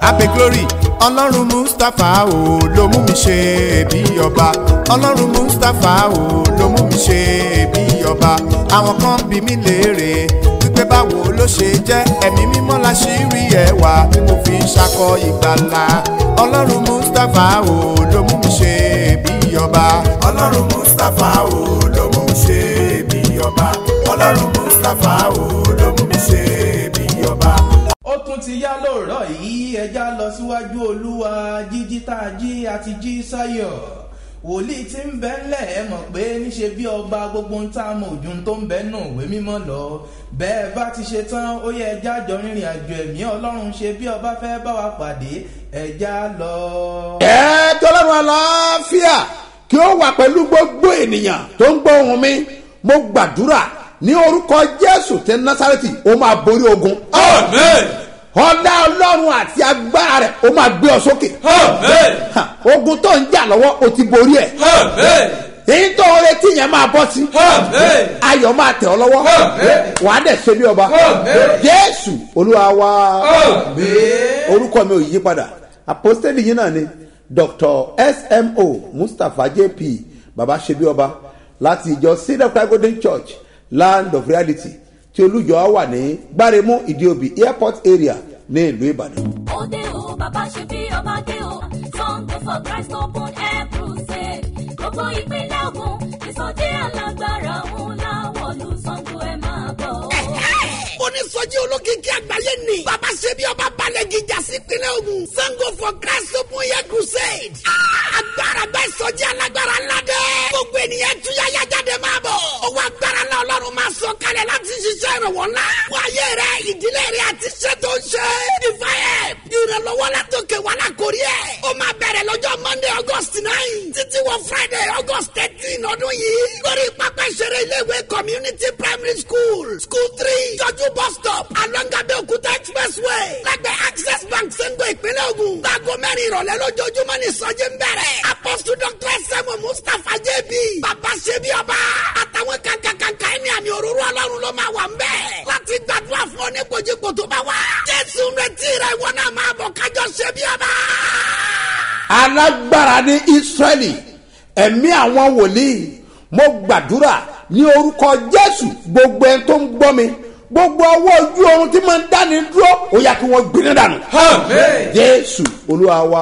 abe glory ọlọ́run mustapha o ló mú mi ṣe bí ọba ọlọ́run mustapha o ló mú mi ṣe bí ọba àwọn kan bí mi léèrè wípé báwo ló ṣe jẹ́ ẹ̀mí mímọ́ la ṣì rí ẹwà tí mo fi ń ṣakọ ìgbàlà ọlọ́run mustapha o ló mú mi ṣe bí ọba ọlọ́run mustapha o ló mú mi ṣe bí ọba ọlọ́run mustapha o ló mú mi ṣe bí ọba. ó tún ti yá lóòrọ̀ yìí ẹja lọ síwájú olúwa jíjí tá a jí àti jí sáyọ̀ wòlíì tí ń bẹ́ ńlẹ̀ ẹ mọ̀ pé níṣe bí ọba gbogbo ń tá a mọ̀ ojú tó ń bẹ́ nù òwe mímọ́ lọ bẹ́ẹ̀ bá ti ṣe tán ó yẹ ẹja jọ rìnrìn àjò ẹ̀mí ọlọ́run ṣe bí ọba fẹ́ bá wa pàdé ẹja lọ. ẹ tọ́lọ́run àlàáfíà kí ó wà pẹ̀lú gbogbo ènìyàn tó ń gbọ́ ohùn mi mo gbàdúrà ní orúkọ jésù tẹ násàrẹ́tì ó máa borí ogun. Amen. ọ̀dà ọlọ́run àti agbára rẹ̀ ó máa gbé ọ sókè. Amen. Ha, ogun tó ń jà lọ́wọ́ o ti borí ẹ̀. Amen. èyí tó ń retí yẹn máa bọ́ sí. Amen. ayọ̀ máa tẹ̀ ọ́ lọ́wọ́. Amen. wà á dẹ̀ ṣe bí ọba. Amen. jésù olúwa wa. Amen. orúkọ mi ò yí padà apostoli yìí náà ni dr smo mustapha jp baba ṣebí ọba láti ìjọ cedar cry golden church land of reality tí olùjọ wà ní gbáremú ìdíòbí airport area ní ìlú ìbàdàn. òde o bàbá ṣe bí ọba dé o sunday for christ open air crusade gbogbo ìpínlẹ̀ ogun ìsọjí alágbára ńlá wọ̀lú sango ẹ̀ máa bọ̀ o. onísọjí olókìkí àgbáyé ni bàbá ṣebí ọba balẹ̀ gíga sí ìpínlẹ̀ ogun sango for christ open air crusade Ah, agbára gba ìsọjí alágbára ńlá dẹ́ gbogbo ènìyàn túyáyá jáde máa bọ̀ owó agbára ńlá ọlọ́run máa sọ kalẹ̀ láti ṣiṣẹ́ ìrànwọ́ ńlá wáyé rẹ ìdílé rẹ àti iṣẹ́ tó ń ṣe ìfàyẹ ìrànlọ́wọ́ látòkè wà lákòrí ẹ̀ ó máa bẹ̀rẹ̀ lọ́jọ́ monday august nine títí wọ friday august thirteen ọdún yìí lórí pápá ìṣeré iléèwé community primary school school three jọjú bus stop alongabe okuta expressway lẹ́gbẹ̀ẹ́ access bank sẹ́ńgò ìpínlẹ̀ ogun láago mẹ́rin ìrọ̀lẹ́ lójoojúmọ́ ní ìsọjí ń bẹ̀rẹ̀ apostle dr sẹ́mu mustapha jb bàbá ṣebí ọba àtàwọn kankankanka ẹni àmì òróró ọlọ́run ló máa wà ń bẹ̀ láti gbàdúrà fún ọ ní kojíko tó bá wá jésù ń retí rẹ ìwọ náà máa bọ̀ kájọ ṣebí ọba. alágbára ní israẹli ẹ̀mí àwọn wòlíì mo gbàdúrà ní orúkọ jésù gbogbo ẹni tó ń gbọ́ mi gbogbo ọwọ́ ojú oorun tí máa ń dáni dúró ó yà kí wọ́n gbiná dànù. Amen. jésù olúwa wa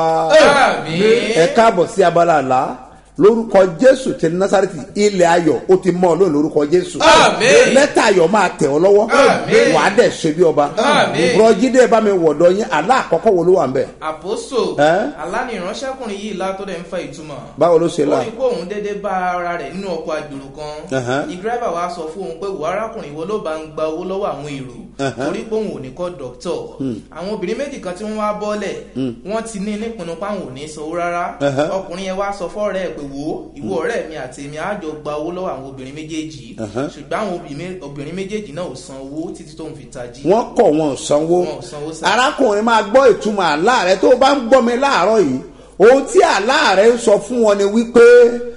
Àmín. ẹ káàbọ̀ sí abala àlá lórúkọ jésù ti násàrẹ́tì ilẹ̀ ayọ̀ ó ti mọ́ ọ lónìí lórúkọ jésù Àmín. lẹ́tà ayọ̀ máa tẹ̀ ọ́ lọ́wọ́ Àmín. wàá dẹ̀ ṣe bí ọba Àmín. bùrọ̀jídé bá mi wọ̀dọ̀ yín àlá àkọ́kọ́ wo ló wà ń bẹ̀ àpòsò Ẹ́? aláni ìránṣẹ́kùnrin yìí la tó dẹ̀ ń fa ìtumọ̀ báwo ló ṣe ó là ní kó òun déédéé bá ara rẹ̀ nínú ọkọ̀ àjòrò kan Ẹ̀hán. ní dírẹ́bà wa sọ fún òun pé wò arákùnrin wo ló bá ń gba owó lọ́wọ́ àwọn èrò Ẹ̀hán. torí pé òun ò ní kọ́ dọ́kítọ̀ àwọn obìnrin méjì kan tí wọ́n wá bọ́lẹ̀ wọ́n ti ní nípinnu páwọn ò ní sanwó rárá Ẹ̀hán. ọkùnrin yẹn wá sọ fọ́ọ̀rẹ́ ẹ̀ pé wò ó ìwọ ọ̀rẹ́ mi àti èmi á jọ gba owó lọ́wọ́ àwọn obìnrin méjèèjì Ẹ̀hán. ṣùgbọ́n àwọn obìnrin- obìnrin méjèèjì náà ò san owó títí tóun fi tají wọ́n kọ̀ wọn ò sanwó Wọn ò sanwó sá. arákùnrin máa gbọ́ ìtumọ̀ àlá rẹ tó o bá ń gbọ́ mi láàárọ̀ yìí ohun tí àlá rẹ ń sọ fún wọn ni wípé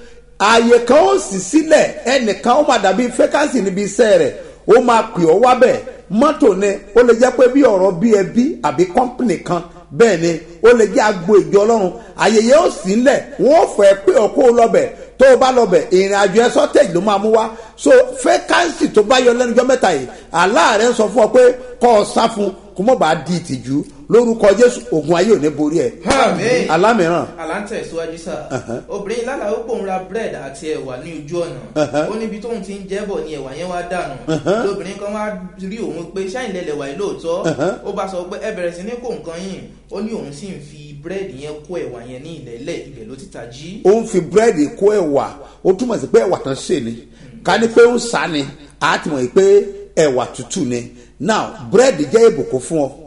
ààyè kan ó sì sílẹ̀ ẹnìkan ó máa dàbí fẹ́kánsì níbi iṣẹ́ rẹ̀ ó máa pè ọ́ wábẹ̀ mọ́tò ni ó lè jẹ́ pé bí ọ̀rọ̀ bí ẹbí àbí kọ́ńpìnì kan bẹ́ẹ̀ ni ó lè jẹ́ agbo ìjọ ọlọ́run àyèyé ó sì ń lẹ̀ wọ́n ó fẹ́ pé ọkọ́ ó lọ́bẹ̀ tó o bá lọ́bẹ̀ ìrìn àjò ẹ sọ́tẹ̀jì ló máa mú wá so fẹ́kánsì tó bá yọ lẹ́nu jọ́ mẹ́ta yìí àlá rẹ̀ ń sọ fún ọ pé kọ́ ọ sá fún kó mọ̀ bá di ìtìjú lórúkọ jésù ogun ayé ò ní borí ẹ̀ Àmín. alámìíràn aláǹtẹ̀ síwájú sá obìnrin lálàá ó pòun ra bread àti ẹ̀wà ní ojú ọ̀nà ó níbi tóun ti ń jẹ́bọ̀ ni ẹ̀wà yẹn wá dànù lóbìnrin kan wá rí òun pé ṣáìn lẹ́lẹ̀ wà yìí lóòótọ́ ó bá sọ pé ẹ bẹ̀rẹ̀ sí ní kó nǹkan yìí ó ní òun sì ń fi bread yẹn kó ẹ̀wà yẹn ní ilẹ̀lẹ̀ ibẹ̀ ló ti tají. ó ń fi búrẹ́dì kó ẹ̀wà ó túmọ̀ sí pé ẹ̀wà tán ṣe ni ká ní pé ó ń sá ni á ti mọ̀ pé ẹ̀wà tútù ni now búrẹ́dì jẹ́ ìbùkún fún ọ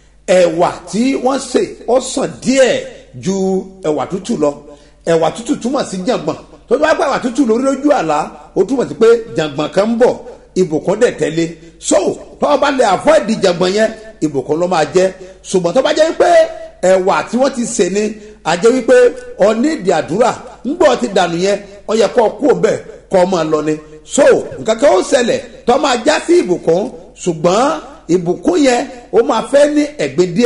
ẹ̀wà tí wọ́n sè ó sàn díẹ̀ ju ẹ̀wà tútù lọ ẹ̀wà tútù túmọ̀ sí jàngbọ̀n tó bá gbà ẹ̀wà tútù lórí lójú àlá ó túmọ̀ sí pé jàngbọ̀n kan ń bọ̀ ìbùkún dẹ̀ tẹ́lẹ̀ so tó o bá lè avoid jàngbọ̀n yẹn ìbùkún ló máa jẹ́ ṣùgbọ́n tó bá jẹ́ pé ẹ̀wà tí wọ́n ti sè ni àjẹ́ wípé ọ̀nídìí àdúrà ńgbọ́ ti dànù yẹn ọ yẹ kọ́ kú òǹbẹ̀ kọ́ máa lọ ni so nǹkan kan ó ṣẹlẹ̀ tó máa já sí ìbùkún ṣùgbọ́n ìbùkún yẹn ó máa fẹ́ ní ẹ̀gbin díẹ̀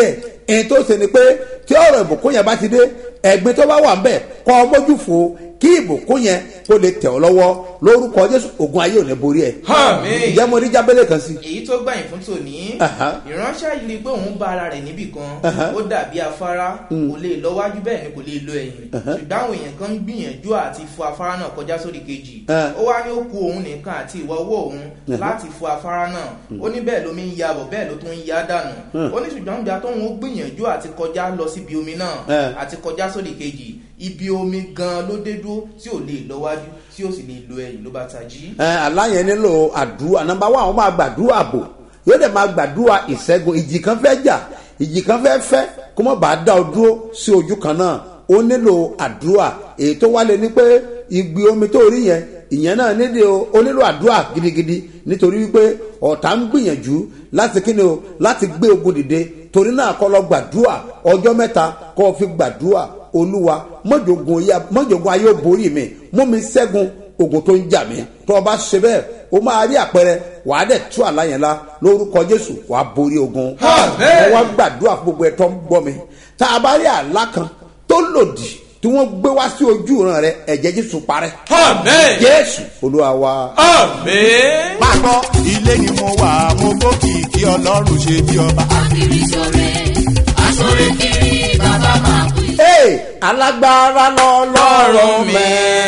èyí tó ṣe ni pé tí ọ̀rọ̀ ìbùkún yẹn bá ti dé ẹ̀gbin tó bá wà ńbẹ̀ kọ́ ọ mójú fo kí ìbùkún yẹn kó lè tẹ̀ ọ́ lọ́wọ́ lórúkọ jésù ogun ayé ò ní borí ẹ̀. Àmín. ìjẹ́ mo rí jábẹ́lẹ̀ kan sí. èyí tó gbàyìn fún tòní Aha. ìránṣẹ́ yìí rí i pé òun bá ara rẹ̀ níbì kan Aha. ó dàbí afárá kò lè lọ wájú bẹ́ẹ̀ ni kò lè lọ ẹ̀yìn ṣùgbọ́n àwọn èèyàn kan ń gbìyànjú àti fo afárá náà kọjá sórí kejì Ah. ó wá ní ó ku òun nìkan àti ìwọ owó òun láti fo afárá náà ó ní bẹ́ẹ̀ lómi ń ya bọ̀ bẹ́ẹ̀ ló tún ń ya dànù ó ní ṣùgbọ́n ìgbà tóun ó gbìyànjú àti kọjá lọ síbi omi náà Ah. àti kọjá sórí kejì ibi omi gan ló dé dúró tí ò lè lọ wájú tí ò sì lè lo ẹ̀yìn ló bá tají. ẹ aláyẹn nílò àdúrà nọmba wa àwọn máa gbàdúrà bò yóò dẹ̀ máa gbàdúrà ìṣẹ́gun ìjì kan fẹ́ jà ìjì kan fẹ́ fẹ́ kó má bàa dá ọ dúró sí ojú kan náà ó nílò àdúrà èyí tó wálé ni pé ìgbì omi tó rí yẹn ìyẹn náà nílò ó nílò àdúrà gidigidi nítorí wípé ọ̀tá ń gbìyànjú láti kíni o láti gbé ogun dìde torí náà kọ́ lọ gbàdúrà ọjọ́ mẹ́ta kọ́ ọ fi gbàdúrà olúwa mọ́jọ̀gùn ayé- mọ́jọ̀gùn ayé ó borí mi mú mi ṣẹ́gun ogun tó ń jà mí tó o bá ṣe bẹ́ẹ̀ o máa rí àpẹẹrẹ wàá dẹ̀ tú àlá yẹn la lórúkọ jésù wàá borí ogun. Àmín. mo wá gbàdúrà fún gbogbo ẹ̀tọ́ ń gbọ́ mi tá a bá rí àlá kan tó lòdì tí wọ́n gbé wá sí ojú ìran rẹ ẹ̀jẹ̀ jésù parẹ́. Àmín. jésù olúwa wa. Àmín. máa gbọ́ ilé ni mo wà mo gbókì kí ọlọ́run ṣe bí ọba. Akiri ṣore, aṣore kiri, bàbá máa kú. ee alágbára lọ́lọ́run mi.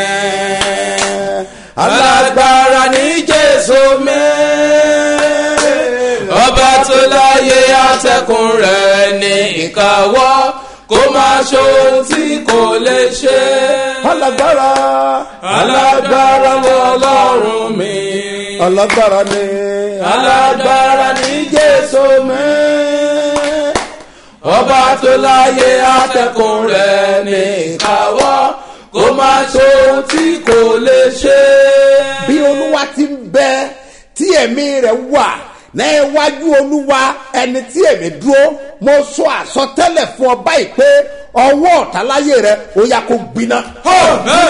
alágbára ní jésù mi ọba tó láyé atẹ́kùn rẹ̀ ní ìkáwọ́ kó máa ṣohun tí kò lè ṣe alágbára alágbára lọ́lọ́run mi alágbára ni alágbára ní jésù mi ọba tó láyé atẹ́kùn rẹ̀ ní ìkáwọ́ kó máa ṣohun tí kò lè ṣe. bí olúwa ti ń bẹ tí ẹ̀mí rẹ̀ wà ní iwájú olúwa ẹni tí ẹ̀mí dúró mo sọ àsọtẹ́lẹ̀ fún ọ báyìí pé ọwọ́ ọ̀tàláyé rẹ̀ ó yà kó gbiná. Amen.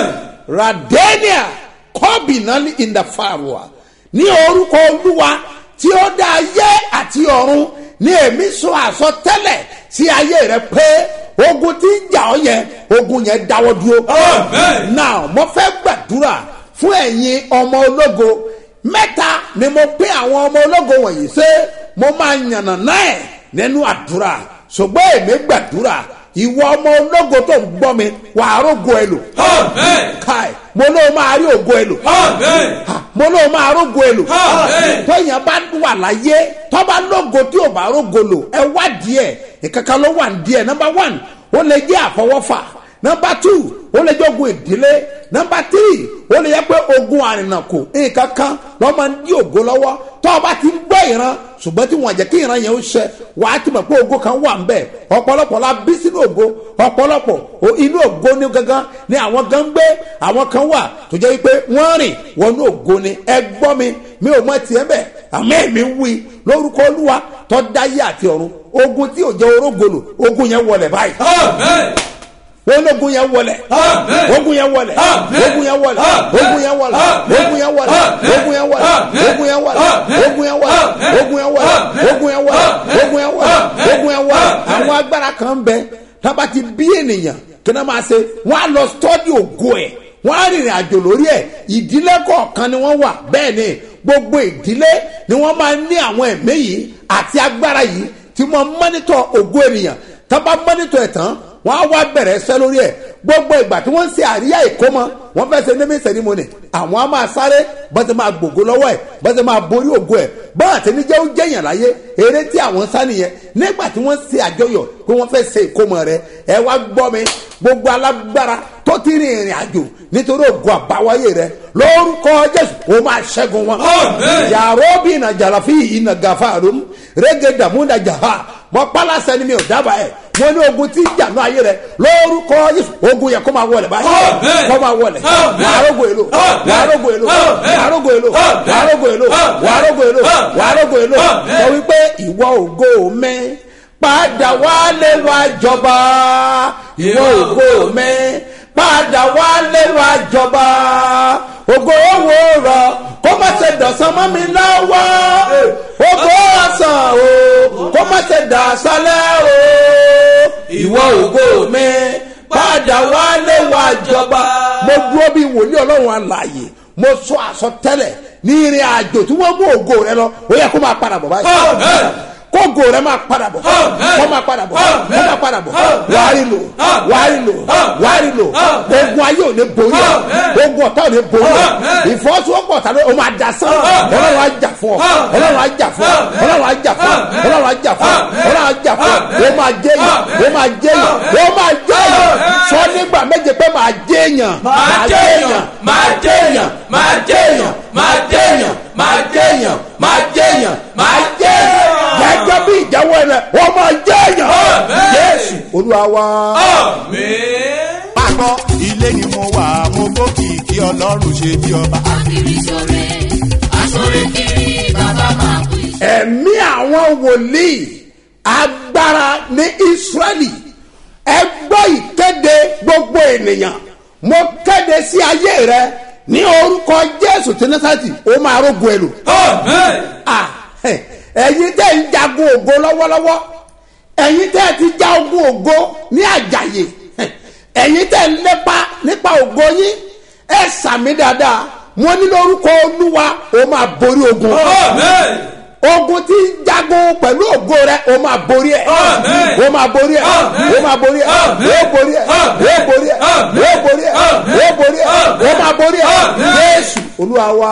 radenia kọ́bìnálì ìdàfàrùwà ní orúkọ olúwa tí ó dá ayé àti ọ̀run ní èmi sọ àsọtẹ́lẹ̀ sí ayé rẹ pé ogun tí ń jà ọ́ yẹn ogun yẹn dáwọ́ dúró. Amen. now mo fẹ́ gbàdúrà fún ẹ̀yin ọmọ ológo mẹ́ta ni mo pín àwọn ọmọ ológo wọ̀nyí ṣé mo máa yànnà náà nínú àdúrà ṣùgbọ́n èmi gbàdúrà ìwọ ọmọ ológo tó ń gbọ́ mi wàá rógo ẹ lò Amen. kai mo ló máa rí ògo ẹ lò Amen. Ha, mo ló máa rógo ẹ lò Amen. tóyàn bá wà láyé tọ́ba lógo tí ò bá rógo lò ẹ wá díẹ̀ ìkankan ló wà díẹ̀ number one ó lè jẹ́ àfọwọ́fà number two ó lè jẹ́ ogun ìdílé number three ó lè yẹ pé ogun àrìnàkò nǹkan kan lọ́ máa ń dí ògo lọ́wọ́ tọ́ba ti ń gbọ́ ìran ṣùgbọ́n tí wọ́n jẹ́ kí ìran yẹn ó ṣẹ wà á ti mọ̀ pé ogo kan wà ń bẹ̀ ọ̀pọ̀lọpọ̀ la bí sínú ògo ọ̀pọ̀lọpọ̀ o- inú ògo ní gangan ni àwọn gan ń gbé àwọn kan wà tó jẹ́ wípé wọ́n rìn wọnú ògo ni ẹ gbọ́ mi mi ò mọ tiẹ̀ bẹ̀ àmọ́ èmi ń wí lórúkọ olúwa tó dáyé àti ọ̀run ogun tí ò jẹ́ orógolo ogun yẹn wọlé báyìí Amen. ológun yẹn wọlé Amen. ogun yẹn wọlé Amen. ogun yẹn wọlé Amen. ogun yẹn wọlé Amen. ogun yẹn wọlé Amen. ogun yẹn wọlé Amen. ogun yẹn wọlé Amen. ogun yẹn wọlé Amen. ogun yẹn wọlé Amen. ogun yẹn wọlé Amen. ogun yẹn wọlé Amen. ogun yẹn wọlé Amen. àwọn agbára kan bẹ tába ti bí ènìyàn kí náà máa ṣe wọn á lọ sọdí ògo ẹ wọn á rìnrìn àjò lórí ẹ ìdílé kọ̀ọ̀kan ni wọ́n wà bẹ́ẹ̀ ni gbogbo ìdílé ni wọ́n máa ní àwọn ẹ̀mí yìí àti agbára yìí tí wọ́n mọ́nítọ̀ ògo ènìyàn tábà mọ́nítọ̀ ẹ̀ tán wọ́n á wá bẹ̀rẹ̀ ẹsẹ̀ lórí ẹ̀ gbogbo ìgbà tí wọ́n ń ṣe àríyá ìkómọ wọ́n fẹ́ ṣe naming ceremony àwọn á máa sáré bọ́sẹ̀ máa gbògo lọ́wọ́ ẹ̀ bọ́sẹ̀ máa borí ògo ẹ̀ bọ́n àti níjẹ́ ó jẹ́yàn láyé eré tí àwọn ń sá nìyẹn nígbà tí wọ́n ṣe àjọyọ̀ pé wọ́n fẹ́ ṣe ìkómọ rẹ ẹ wá gbọ́ mi gbogbo alágbára tó ti rin ìrìn àjò nítorí ògo àbáwáyé rẹ lórúkọ jésù ó máa ṣẹ́gun wọn. Amen. yàrá bí iná jàlàfí iná gàfà àrùn rẹ́gẹ̀ dàmúdà jàfà mọ pálásẹ ni mi ò dábàá ẹ̀ mo ní ogun tí ń jà ní ayé rẹ lórúkọ jésù ogun yẹ kó máa wọlé báyìí Amen. kó máa wọlé Amen. wàá rógo èlò Amen. wàá rógo èlò Amen. wàá rógo èlò Amen. wàá rógo èlò Amen. wàá rógo èlò Amen. wàá rógo èlò Amen. sọ wípé ìwọ ògo mi padà wálé wá jọba ìwọ ògo mi padà wálé wá jọba ògo owó rọ kó má ṣe dọ̀sán mọ́ mi lọ́wọ́ ògo ọ̀sán o kó má ṣe dà sálẹ̀ o ìwọ ògo mi padà wálé wá jọba. mo dúró bí wòlíì ọlọ́run alààyè mo sọ àsọtẹ́lẹ̀ ní ìrìn àjò tí wọ́n mú ògo rẹ lọ ó yẹ kó máa padà bọ̀ báyìí Amen. kó ògo rẹ máa padà bọ̀ Amen. kó máa padà bọ̀ Amen. kó máa padà bọ̀ Amen. wàá rí lò Amen. wàá rí lò Amen. wàá rí lò Amen. ogun ayé ò ní borí ẹ Amen. ogun ọ̀tá ò ní borí ẹ Amen. ìfọwọ́sowọ́pọ̀ ọ̀tá ló o máa dà sán Amen. ọlọ́run á jà fún ọ Amen. ọlọ́run á jà fún ọ Amen. ọlọ́run á jà fún ọ Amen. ọlọ́run á jà fún ọ Amen. ọlọ́run á jà fún ọ Amen. o máa jẹ́ yàn o máa jẹ́ yàn o máa jẹ́ yàn Amen. sọ nígbà méje pé máa jẹ́ yàn máa jẹ́yàn máa jẹ́yàn máa jẹ́yàn máa jẹ́yàn máa jẹ́yàn máa jẹ́yàn máa jẹ́yàn. gẹ́gẹ́ bí ìjáwọ́ rẹ̀ wọ́n máa jẹ́ yàn Amen. jésù olúwa wa. Àmín. Pápọ̀ ilé ni mo wà, mo gbókìkí ọlọ́run ṣe bí ọba. Akiri ṣore, aṣore kiri, bàbá máa kú iṣẹ́. ẹ̀mí àwọn wòlíì agbára ní israẹli ẹ gbọ́ ìkéde gbogbo ènìyàn mo kéde sí ayé rẹ ní orúkọ jésù tí násàtì ó máa rógun ẹlò Àmín. Ah, ẹ, ẹ̀yin tẹ́ ń jagun ògo lọ́wọ́lọ́wọ́ ẹ̀yin tẹ́ ti já ogun ògo ní àjàyè ẹ, ẹ̀yin tẹ́ ń lépa nípa ògo yín ẹ sàmì dáadáa mo ní lórúkọ olúwa ó máa borí ogun Àmín. ogun tí ń jagun pẹ̀lú ògo rẹ o máa borí ẹ̀ Amen. o máa borí ẹ̀ Amen. o máa borí ẹ̀ Amen. o borí ẹ̀ Amen. o borí ẹ̀ Amen. o borí ẹ̀ Amen. o borí ẹ̀ o máa borí ẹ̀ Amen. Jésù Olúwa wa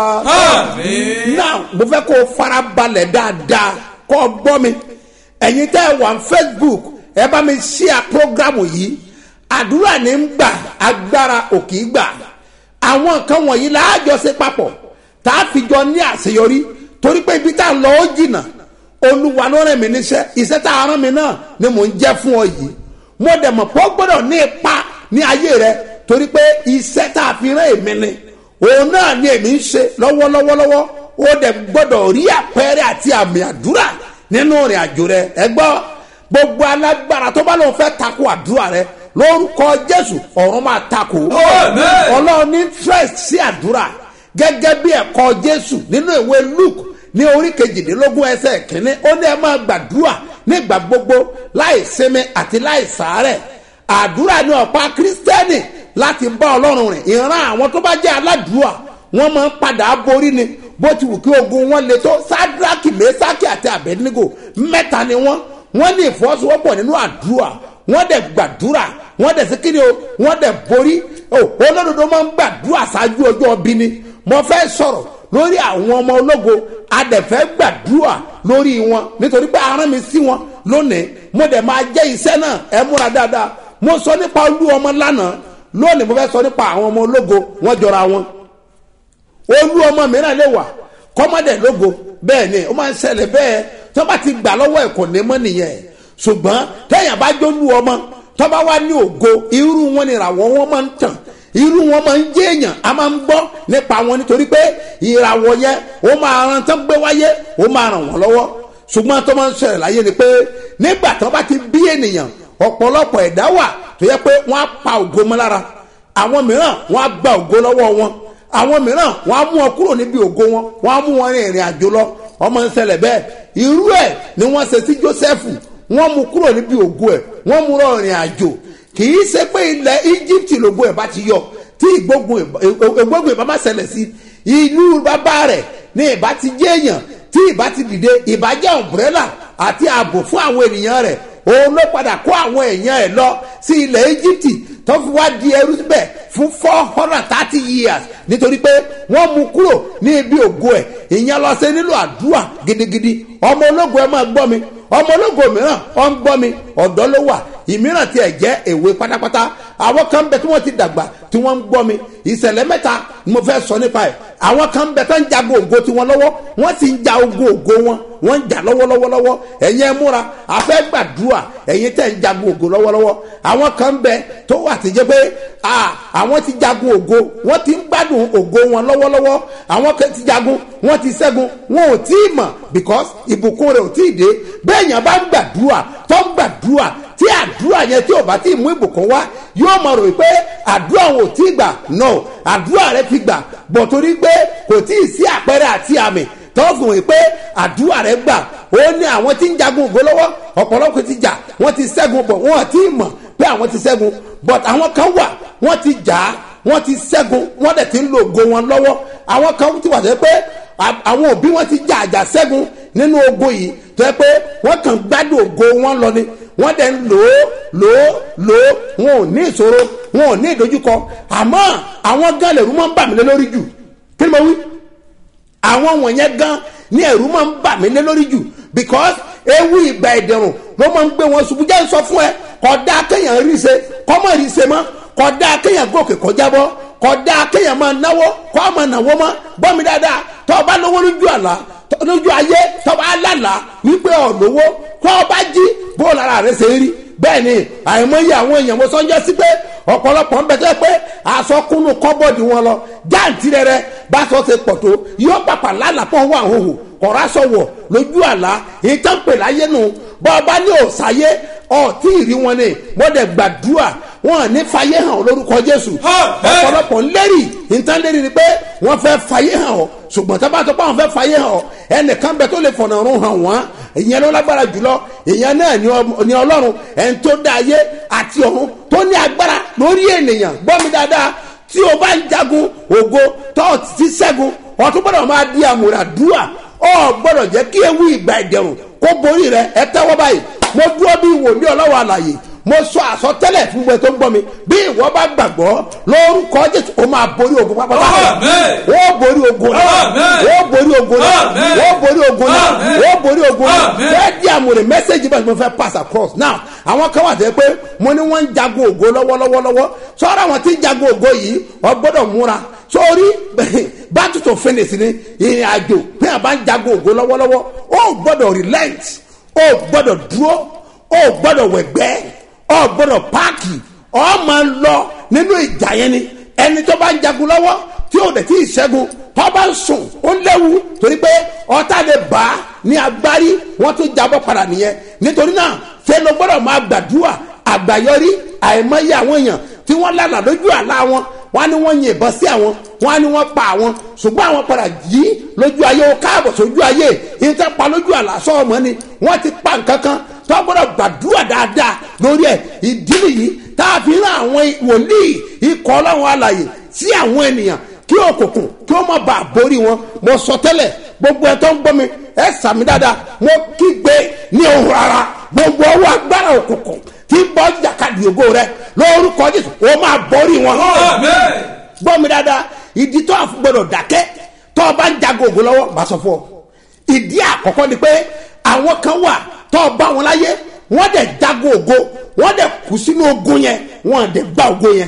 Àmín. now mo fẹ́ kó o fara balẹ̀ dáadáa kó o gbọ́ mi ẹ̀yin tẹ́ ẹ wà ní Facebook ẹ bá mi share program yìí àdúrà ní ń gbà agbára ò kì í gbà àwọn nǹkan wọ̀nyí láàjọ ṣe papọ̀ tá a fi jọ ní àṣeyọrí torí pé ibi tá a lọ ó jìnnà olúwa ló rẹ̀ mí níṣẹ́ iṣẹ́ tá a rán mi náà ni mò ń jẹ́ fún ọ yìí mo dẹ̀ mọ̀ pé ó gbọ́dọ̀ ní ipa ní ayé rẹ torí pé iṣẹ́ tá a fi rán èmi ni òun náà ni èmi ń ṣe lọ́wọ́lọ́wọ́lọ́wọ́ ó dẹ̀ gbọ́dọ̀ rí àpẹẹrẹ àti àmì àdúrà nínú ìrìn àjò rẹ ẹ gbọ́ gbogbo alágbára tó bá lóun fẹ́ takò àdúrà rẹ lórúkọ jésù ọ̀run máa takò Amen. ọlọ́run ní interest sí àdúrà gẹ́gẹ́ bí ẹ̀kọ́ jésù nínú ìwé luke ní orí kejìdínlógún ẹsẹ̀ kínní ó ní ẹ máa gbàdúrà nígbà gbogbo láì sinmi àti láì sàárẹ̀ àdúrà ní ọ̀pá kírísítẹ́nì láti bá ọlọ́run rìn ìran àwọn tó bá jẹ́ aládùúà wọ́n máa ń padà borí ni bó ti wù kí ogun wọn le tó sadraki mesaki àti abednego mẹ́ta ni wọ́n wọ́n ní ìfọwọ́sowọ́pọ̀ nínú àdúrà wọ́n dẹ̀ gbàdúrà wọ́n dẹ̀ sí kíni o wọ́n dẹ̀ borí o olódodo máa ń gbàdúrà ṣáájú ọjọ́ ọbí ni mo fẹ́ sọ̀rọ̀ lórí àwọn ọmọ ológo adẹ̀fẹ́ gbàdúrà lórí wọn nítorí pé arán mi sí wọn lónìí mo dẹ̀ máa jẹ́ iṣẹ́ náà ẹ múra dáadáa mo sọ nípa olú ọmọ lánàá lónìí mo fẹ́ sọ nípa àwọn ọmọ ológo wọ́n jọra wọn olú ọmọ mìíràn lè wà kọ́mọdé lógo bẹ́ẹ̀ ni ó máa ń ṣẹlẹ̀ bẹ́ẹ̀ tó bá ti gbà lọ́wọ́ ẹ̀ kò ní mọ́ nìyẹn ṣùgbọ́n téèyàn bá jólú ọmọ tó bá wá ní ògo irú wọn ni ìràwọ̀ wọn máa ń tàn irú wọn máa ń jẹ́ èèyàn a máa ń gbọ́ nípa wọn nítorí pé ìràwọ̀ yẹn ó máa ran tán gbé wáyé ó máa ràn wọ́n lọ́wọ́ ṣùgbọ́n tó máa ń ṣẹlẹ̀ láyé ni pé nígbà tó bá ti bí ènìyàn ọ̀pọ̀lọpọ̀ ẹ̀dá wà tó yẹ pé wọ́n á pa ògo mọ́ lára àwọn mìíràn wọ́n á gba ògo lọ́wọ́ wọn àwọn mìíràn wọn á mú wọn kúrò níbi ògo wọn wọn á mú wọn rin ìrìn àjò lọ ọmọ ń ṣẹlẹ̀ bẹ́ẹ̀ irú ẹ̀ ni wọ́n ṣe sí Jósẹ́fù wọ́n mú kúrò níbi ògo ẹ̀ wọ́n mú lọ ìrìn àjò kì í ṣe pé ilẹ̀ Íjíbítì lògo ẹ̀ bá ti yọ tí ìgbógun ìgbógun ìbá má ṣẹlẹ̀ sí ìlú bàbá rẹ̀ ní ìbá ti jẹ́ èèyàn tí ìbá ti dìde ìbá jẹ́ ọ̀mbrẹ́là àti ààbò fún àwọn ènìyàn rẹ̀ òun ló padà kó àwọn èèyàn ẹ̀ lọ sí ilẹ̀ Íjíbítì tó fi wá di ẹrú síbẹ̀ fún four hundred and thirty years nítorí pé wọ́n mú kúrò ní ibi ògo ẹ̀ ìyẹn lọ sí nílò àdúrà gidigidi ọmọ ológo ẹ máa gbọ́ mi ọmọ ológo mìíràn ọ ń gbọ́ mi ọ̀dọ́ ló wà ìmíràn tiẹ̀ jẹ́ èwe pátápátá àwọn kan bẹ tí wọ́n ti dàgbà tí wọ́n ń gbọ́ mi ìṣẹ̀lẹ̀ mẹ́ta ni mo fẹ́ sọ nípa ẹ̀ àwọn kan bẹ tó ń jago ògo tiwọn lọ́wọ́ wọ́n sì ń ja ogun ògo wọn wọ́n ń jà lọ́wọ́lọ́wọ́lọ́wọ́ ẹ̀yin ẹ múra àfẹ́ gbàdúrà ẹ̀yin tẹ̀ ń jago ògo lọ́wọ́lọ́wọ́ àwọn kan bẹ tó wà tí jẹ́ pé àwọn ti jagun ògo wọ́n ti ń gbádùn ògo wọn lọ́wọ́lọ́wọ́ àwọn kan ti jagun wọ́n ti ṣẹ́gun wọn ò tí ì mọ̀ because ìbùkún rẹ̀ ò tí ì dé bẹ́ẹ̀ yẹn bá ń gbàdúrà tó ń gbàdúrà tí àdúrà yẹn tí ò bá tí ì mú ìbùkún wá yóò mọ̀ rò pé àdúrà wọn ò tí ì gbà no àdúrà rẹ ti gbà bọ̀ torí pé kò tí ì sí àpẹẹrẹ àti àmì tó fún wí pé àdúrà rẹ gbà ó ní àwọn tí ń jagun ògo lọ́wọ́ ọ̀pọ̀lọpọ̀ ti jà wọ́n ti ṣẹ́gun bọ̀ wọ́n ti mọ̀ pé àwọn ti ṣẹ́gun but àwọn kan wà wọ́n ti jà á wọ́n ti ṣẹ́gun wọ́n dẹ̀ ti ń lo ògo wọn lọ́wọ́ àwọn kan ti wà tó yẹ pé à- àwọn òbí wọn ti jà àjà ṣẹ́gun nínú ogun yìí tó yẹ pé wọ́n kàn gbádùn ògo wọn lọ ni wọ́n dẹ̀ ń lò ó lò ó lò ó wọn ò ní ìṣòro wọn ò ní ìdojúkọ àmọ́ àwọn gan lẹ̀rú máa ń bà mí lé lórí jù kí ni mo wí àwọn wọ̀nyẹn gan ní ẹ̀rú máa ń bà mí lé lórí jù because ewu ìgbà ìdẹ̀rùn ló máa ń gbé wọn ṣubú jẹ́ sọ fún ẹ kódà kéèyàn rí ṣe kọ́mọ̀ rí ṣe mọ́ kódà kéèyàn gòkè kọjá bọ́ kódà kéèyàn máa náwó kọ́ máa náwó mọ́ gbọ́ mi dáadáa tọ́ ọ bá lówó lójú àlá tọ́- lójú ayé tọ́ bá lálàá wípé ọ̀ lówó kọ́ ọ bá jí bó lára rẹ̀ ṣe rí bẹ́ẹ̀ ni àìmọye àwọn èèyàn mo sọ́njọ́ sí pé ọ̀pọ̀lọpọ̀ ń bẹ̀tẹ̀ pé aṣọ kúnnú kọ́bọ̀dì wọn lọ jáǹtì rẹ̀ bá aṣọ ṣe pọ̀ tó yóò pàpà lálàpọ̀ wà hóhò kọ̀ọ̀rọ̀ aṣọ wọ̀ lójú àlá ìtàn pè láyé nu bọ́ ọba ní òòsàyé ọ̀tí ìrí wọn ni wọ́n dẹ̀ gbàdúrà wọn ní fàyè hàn ọ́ lórúkọ jésù ọ̀pọ̀lọpọ̀ ń lérì ìtàn lérì ni pé wọ́n fẹ́ fàyè hàn ọ́ ṣùgbọ́n tó bá tó bá wọn fẹ́ fàyè hàn ọ́ ẹnìkan bẹ tó lè fọ̀nà ọ̀run hàn wọ́n ìyẹn ló lágbára jùlọ ìyẹn náà ni ọ- ni ọlọ́run ẹni tó dá ayé àti ọ̀run tó ní agbára lórí ènìyàn gbọ́ mi dáadáa tí o bá ń jagun ògo tó o ti ṣẹ́gun ọtún gbọ́dọ̀ máa di àmúradúà ọ gbọ́dọ̀ jẹ́ kí ewu ìgbà ìdẹ̀rùn kó borí rẹ ẹ tẹ́wọ́ báyìí mo dúró bí wòlíì ọlọ́wọ́ àlàyé mo sọ àsọtẹ́lẹ̀ fún gbẹ tó ń gbọ́ mi bí ìwọ bá gbàgbọ́ lórúkọ jésù o máa borí ogun pápátá Àmín. o borí ogun náà Àmín. o borí ogun náà Àmín. o borí ogun náà Àmín. o borí ogun náà Àmín. fẹ́ẹ́ di àmúre mẹ́sẹ̀gì bá mo fẹ́ pass across now àwọn kan wà tẹ́ pé mo ní wọ́n ń jagun ògo lọ́wọ́lọ́wọ́lọ́wọ́ sọ́ra àwọn tí ń jagun ògo yìí ọ gbọ́dọ̀ múra sórí battle to finish ni ìrìn àjò bí a bá ń jagun ògo lọ́wọ́lọ́wọ́ ó gbọ́dọ̀ relent ó gbọ́dọ̀ dúró ó gbọ́dọ̀ wẹ̀gbẹ́ ó gbọ́dọ̀ páàkì ó máa ń lọ nínú ìjà yẹn ni ẹni tó bá ń jagun lọ́wọ́ tí ó dẹ̀ tí ì ṣẹ́gun tó bá ń sùn ó léwu torí pé ọ̀tá lè bá a ní agbárí wọ́n tún jábọ́ padà nìyẹn nítorí náà ṣé ló gbọ́dọ̀ máa gbàdúrà àgbàyọrí àìmọye àwọn èèyàn tí wọ́n lálà lójú àlá wọn wọ́n á ní wọ́n yìnbọn sí àwọn wọ́n á ní wọ́n pa àwọn ṣùgbọ́n àwọn padà yí lójú ayé ó káàbọ̀ sójú ayé ìtẹ́ pa lójú àlá sọ́ọ̀mọ́ ni wọ́n ti pa nǹkan kan tó gbọ́dọ̀ gbàdúrà dáadáa lórí ẹ̀ ìdí nìyí tá a fi rán àwọn wòlíì ikọ̀ ọlọ́run alàyè sí àwọn ènìyàn kí òkùnkùn kí ó má bàa borí wọn mo sọ tẹ́lẹ̀ gbogbo ẹ̀ tó ń gbọ́ mi ẹ sàmì dáadáa mo kígbe ní ohun rárá gbogbo ọwọ́ agbára òkùnkùn tí ń bọ́ jàkadì ògo rẹ lórúkọ jésù ó máa borí wọn Àmín. gbọ́ mi dáadáa ìdí tó àfi gbọdọ̀ dákẹ́ tó o bá ń jago ògo lọ́wọ́ bá sọ fún ọ ìdí àkọ́kọ́ ni pé àwọn kan wà tó o bá wọn láyé wọ́n dẹ̀ jago ògo wọ́n dẹ̀ kú sínú ogun yẹn wọ́n dẹ̀ gba ògo yẹn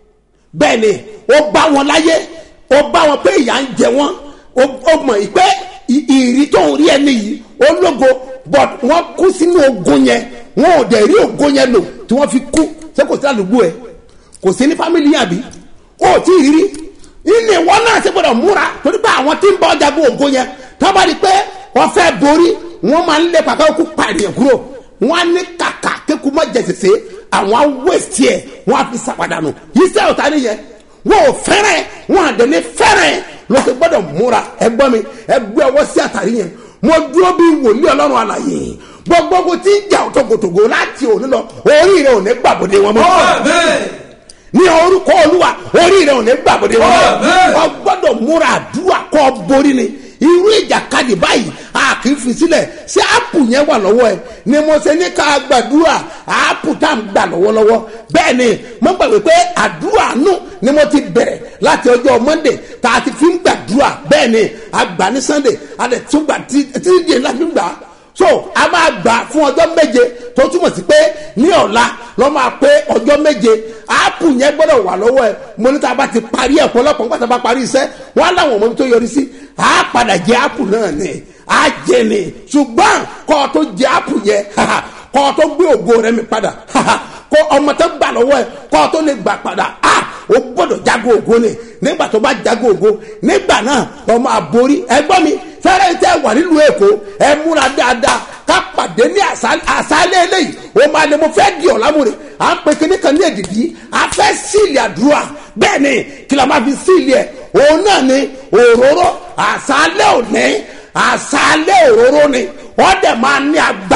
bẹ́ẹ̀ ni ó bá wọn láyé ó bá wọn pé ìyà ń jẹ wọn ó ó mọ̀ pé ì- ìrì tó ń rí ẹni yìí ó lógo but wọ́n kú sínú ogun yẹn wọn ò dẹ̀ rí ogo yẹn lò tí wọ́n fi kú ṣé kò sí àdúgbò ẹ̀ kò sí ní fámìlì yẹn àbí ó tí ì rírí ilé wọn náà ṣe gbọdọ̀ múra torí pé àwọn tí ń bọ́ ọjà bó ogo yẹn tó bá rí i pé wọ́n fẹ́ borí wọ́n máa ń lé pàkà kú pàdéyàn kúrò wọ́n á ní kàkà kéku má jẹsẹsẹ àwọn á wẹ̀sì ẹ̀ wọ́n á fi sàpàdánù yìí sẹ́ ọ̀tá nìyẹn wọ́n ò fẹ́rẹ̀ wọ́n àdéhùn fẹ́rẹ̀ ló ṣe gbọdọ̀ múra ẹgbọ́n mi ẹgbẹ́ ọwọ́ sí àtàrí yẹn mo dúró bí wòlíì ọlọ́run àlàyé gbogbo tí ń jà òtòkòtògò láti òní lọ orí rẹ ò ní gbàbọdé wọn mọ́ Àmín. ní orúkọ olúwa orí rẹ ò ní gbàgbọ́dé wọn Àmín. wọn gbọ́dọ̀ múra àdúrà kọ́ borí ni irú ìjàkadì báyìí a kì í fi sílẹ̀ ṣé áàpù yẹn wà lọ́wọ́ ẹ ni mo ṣe ní ká gbàdúrà áàpù tá à ń gbà lọ́wọ́lọ́wọ́ bẹ́ẹ̀ ni mo gbàgbé pé àdúrà nù ni mo ti bẹ̀rẹ̀ láti ọjọ́ monday tá a ti fi ń gbàdúrà bẹ́ẹ̀ ni àgbà ní sunday a lè tún gbà tí tí díẹ̀ láti gbà so a máa gbà fún ọjọ́ méje tó túmọ̀ sí pé ní ọ̀la lọ́ máa pé ọjọ́ méje áàpù yẹn gbọ́dọ̀ wà lọ́wọ́ ẹ mo ní tá a bá ti parí ẹ̀ pọ̀lọpọ̀ nígbà tá a bá parí iṣẹ́ wọn á láwọn ọmọ mi tó yọrí sí á padà jẹ áàpù náà ni á jẹ ni ṣùgbọ́n kọ́ ọ tó jẹ áàpù yẹn kọ́ ọ tó gbé ògo rẹ mi padà kọ́ ọmọ tó gbà lọ́wọ́ ẹ kọ́ ọ tó lè gbà padà á o gbọ́dọ̀ jago ògo ni nígbà tó bá jago ògo nígbà náà lọ́ máa borí ẹgbọ́n mi fẹ́rẹ́ tẹ́ wà nílùú èkó ẹ múra dáadáa ká pàdé ní àṣálẹ́ àṣálẹ́ eléyìí o máa ní mo fẹ́ di ọ̀làmúre à ń pe kíní kan ní èdìdí a fẹ́ síìlì àdúrà bẹ́ẹ̀ ni kí la máa fi síìlì ẹ̀ òun náà ni òróró àṣálẹ́ òní àṣálẹ́ òróró ni wọ́n dẹ̀ máa ní agbára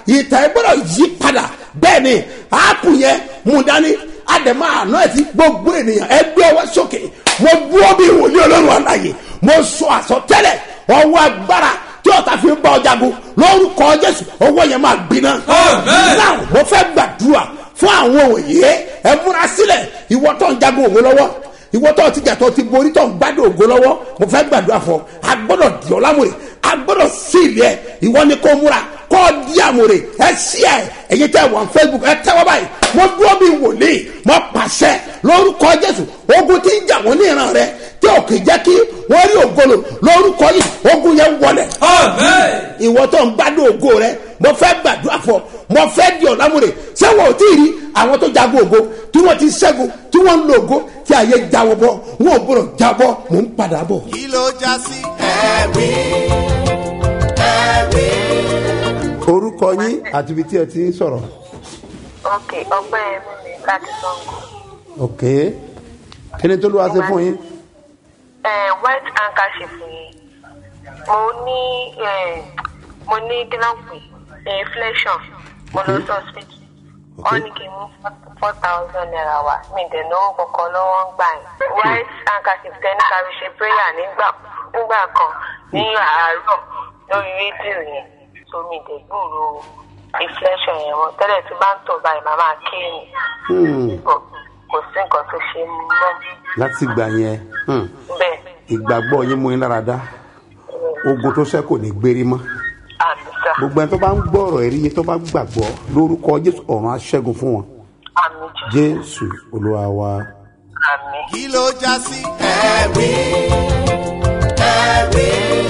ìtàn ẹ gbọ́dọ̀ yí padà bẹ́ẹ̀ ni áàpù yẹn mú dání àdèmọ́ àná ẹ̀ ti gbogbo ènìyàn ẹ gbé ọwọ́ sókè mo dúró bí wòlíì ọlọ́run àlàyé mo sọ àsọtẹ́lẹ̀ ọwọ́ agbára tí ọ̀tá fi ń bá ọjà gun lórúkọ jésù ọwọ́ yẹn máa gbiná. Amen. náà mo fẹ́ gbàdúrà fún àwọn òye ẹ múra sílẹ̀ ìwọ tó ń jagun ògo lọ́wọ́ ìwọ tó ti jàtọ̀ ti borí tó ń gbádùn ògo lọ́wọ́ mo fẹ́ gbàdúrà fún ọ a gbọ́dọ̀ di ọ lámòrè a gbọ́dọ̀ sí ìlú ẹ ìwọ ni kò múra kọ́ ọ di àmòrè ẹ sí ẹ ẹ̀yin tẹ́ wọ́n facebook ẹ tẹ́wọ́ báyìí mo dúró bí wòlíì mo pàṣẹ lórúkọ jésù ogun tí ń jà wọ́n ní ìran rẹ tí ò kì í jẹ́ kí wọ́n rí ògolo lórúkọ yìí ogun yẹn wọlẹ̀ Amen. ìwọ tó ń gbádùn ògo rẹ mo fẹ́ gbàdúrà fọ mo fẹ́ di ọ̀làmúre sẹ́wọ̀n ò tí ì rí àwọn tó jagun ògo tí wọ́n ti ṣẹ́gun tí wọ́n ń lo ògo tí ayé jáwọ́ bọ́ wọn ò gbọ́dọ̀ jábọ́ mò ń padà bọ̀. kí ló já sí ẹ̀rí ẹ̀rí. orúkọ yín àti ibi tí ẹ ti ń sọ̀rọ̀. ok ọgbẹ́ mi ni láti sango. ok kí ni tó ló wá sí fún yín. ẹ white handkerchief yìí mo ní ẹ mo ní kílọ̀pì inflation mo lọ sí hospital wọ́n ní kí n mú four thousand naira wá mi dẹ̀ lówó kankan lọ́wọ́ ń gbà yín white handkerchief tẹ́ ní ká fi ṣe prayer nígbà nígbà kan ní àárọ̀ lórí rédíò yẹn so mi dẹ̀ gbúrò inflation yẹn mọ́ tẹ́lẹ̀ tí bá ń tọ̀ báyìí màá máa kí ni Hmm, kò sí nǹkan tó ṣe mọ́ láti gbà yẹn hmm, bẹ́ẹ̀ ìgbàgbọ́ yín mú yín lára dá ogun tó ṣẹ́ kò ní gbérí mọ́ àmì sá gbogbo ẹni tó bá ń gbọ́ ọ̀rọ̀ ẹ̀rí yín tó bá gbàgbọ́ lórúkọ jésù ọ̀run aṣẹ́gun fún wọn àmì jù jésù olúwa wa. àmì. kí ló já sí ẹ̀rí ẹ̀rí.